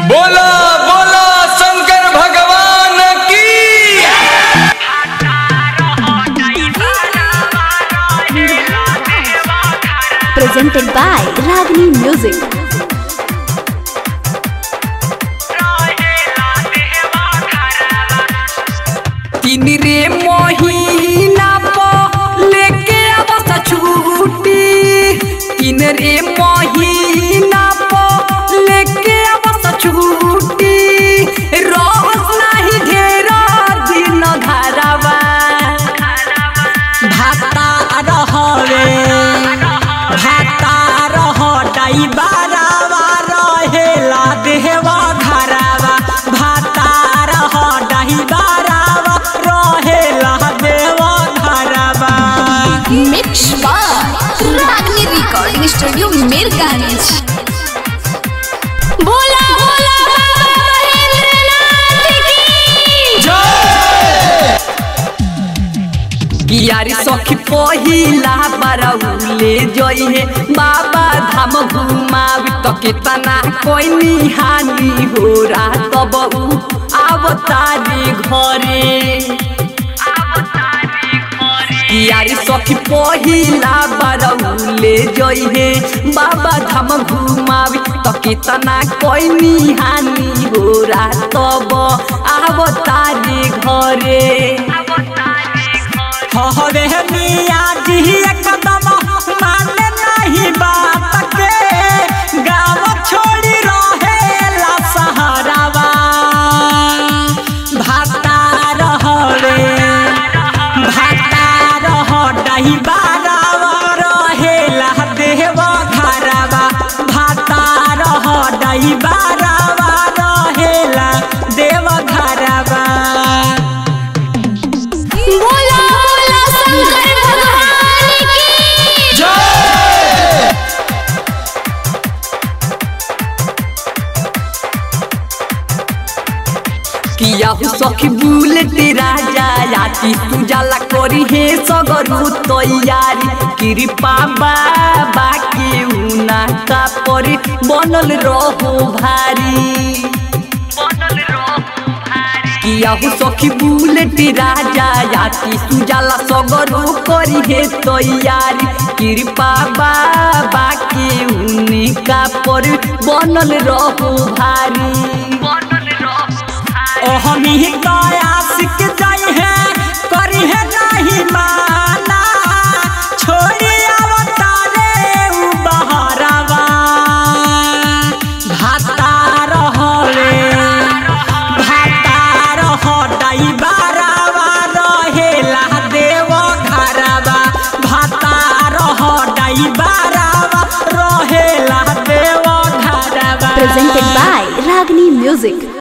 बोला बोला शंकर भगवान की presented by Ragini Music. तीन रे महीना प लेके आवत छुट्टी तीन रे महीना प लेके आवत छुट्टी रहस नाही ढेरा दिन घरवा भाता रहवे भाता रह डाइबारावा रहेला देहवा घरावा भाता रह डाइबारावा रहेला देहवा घरावा Mix by Ragini Recording Studio Mirganj. बोला बोला बाबा महेंद्रनाथ की यारी सखी पहिला बरौले जइहे बाबा धाम घुमावी त केतना कोइनी हानि हो रा तब उ आवतारी घरे यारी सखी पहिला बरौले जइहे बाबा धाम घुमावी त केतना कोइनी हानि हो रा तब आवतारी घरे हवे मिया जी एकदम माने नहीं बात के गाँव छोड़ी रहेला सहारावा भाता रहवे भाता रह डही बारावा रहेला देव घरावा भाता रह डही बारावा रहेला देव घरावा बोला बोला शंकर भगवान की किया हु सखी बुलेट राजा याती तू जाला करी हे सगरु तैयारी कृपा बाबा के उना का परी बनल रहो भारी किया हु सखी बुलेट राजा याती तू जाला सगरु करी हे तैयारी कृपा बाबा के उनका पर बनल रहो भारी ओहमी कयासिक जाई है करी है नहीं माना छोड़ी अवतारे उ बहरावा भाता रहले भाता रह डाई बारावा रहेला देव घरावा भाता रह डाई बारावा रहेला देव घरावा presented by Ragini Music.